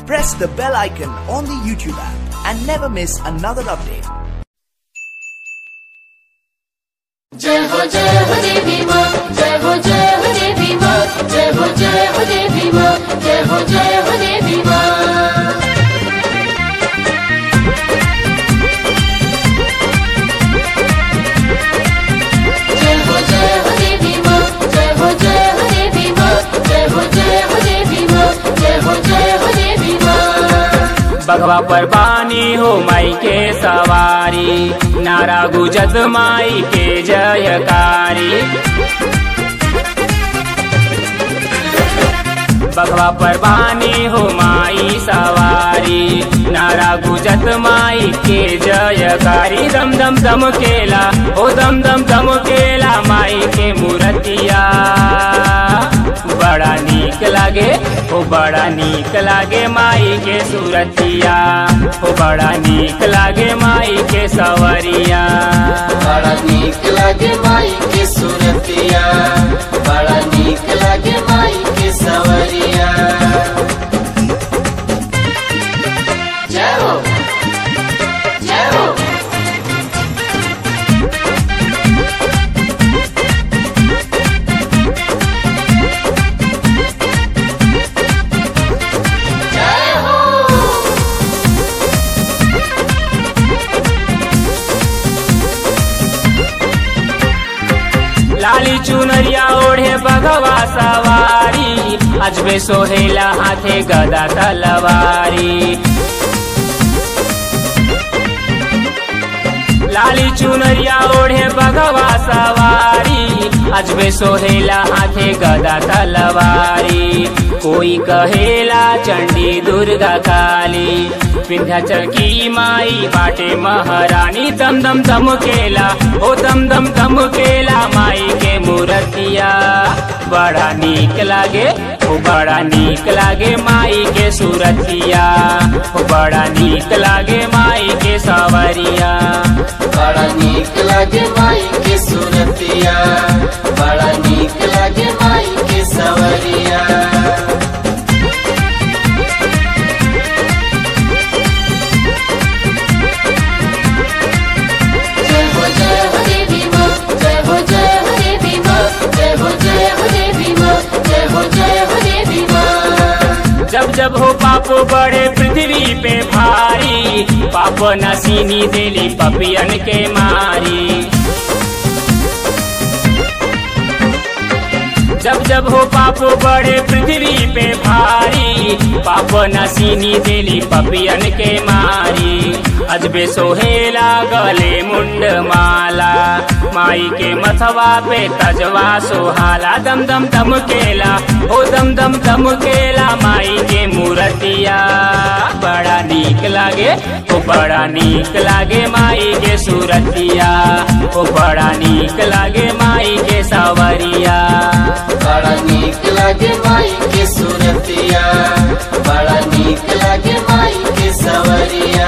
press the bell icon on the YouTube app and never miss another update. जय हो जय हो देवी माँ जय हो जय हो देवी माँ जय हो जय हो देवी माँ जय हो जय हो देवी माँ जय हो जय हो देवी माँ जय हो जय हो देवी माँ जय हो जय हो देवी माँ जय हो जय हो देवी माँ बघवा पर बानी हो माई के सवारी नारा गुजत माई के जयकारी बघवा पर बानी हो माई सवारी नारा गुजत माई के जयकारी दम दम दम केला ओ दम दम दम केला माई के मूर्तिया बड़ा नीक लागे ओ बड़ा नीक लागे माई के सूरतिया ओ बड़ा नीक लागे माई के सवरिया बड़ा नीक लागे माई के सूरतिया बड़ा नीक लागे माई के सवरिया जय हो जय हो जय हो लाली चुनरिया ओढ़े बघवा सवारी अजबे सोहेला हाथे गदा तलवारी लाली चुनरिया ओढ़े बघवा सवारी अजबे सोहेला हाथे गदा तलवारी कोई कहेला चंडी दुर्गा काली विंध्याचल की माई बाटे महारानी दम दम दम केला ओ दम दम दम केला माई के मूर्तिया बड़ा नीक लागे ओ बड़ा नीक लागे माई के सूरतिया ओ बड़ा नीक लागे माई के सवरिया बड़ा नीक लागे माई के सूरतिया बड़ा नीक लागे माई के सवरिया जय हो जय हो देवी माँ जय हो जय हो देवी माँ जय हो जय हो देवी माँ जय हो जय हो देवी माँ जब जब हो पाप बड़े पृथ्वी पे भारी पाप नसीनी दिली पपियन के मारी जब जब हो पाप बड़े पृथ्वी पे भारी पाप नसीनी दिली पपियन के मारी अजबे सोहेला गले मुंड माला माई के मथवा पे तजवा सोहाला दम दम दम केला ओ दम दम दम केला माई के मूर्तिया बड़ा नीक लागे ओ बड़ा नीक लागे माई के सूरतिया ओ बड़ा नीक लागे माई के सावरिया बड़ा नीक लागे माई के सूरतिया बड़ा नीक लागे माई के सवरिया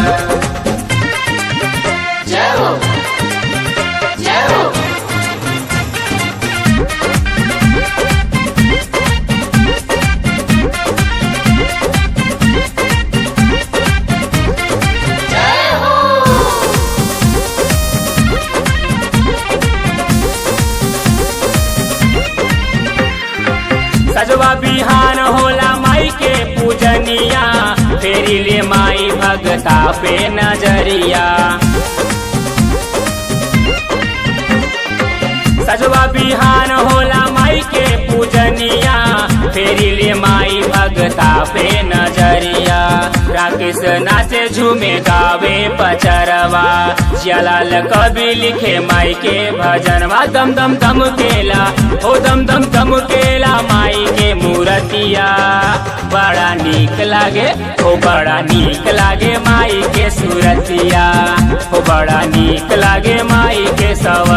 जय हो जय हो जय हो सजवा बिहान होला माई के पूजनिया फेरी ले माई भगता पे नजरिया सजवा बिहान होला माई के पूजनिया फेरी ले माई भगता पे नजरिया राकेश नाचे झूमे गावे पचरवा जलाल कवि लिखे माई के भजनवा दम दम दम केला ओ दम दम दम केला माई के मूर्तिया बड़ा नीक लागे ओ बड़ा नीक लागे माई के सूरतिया ओ बड़ा नीक लागे माई के सव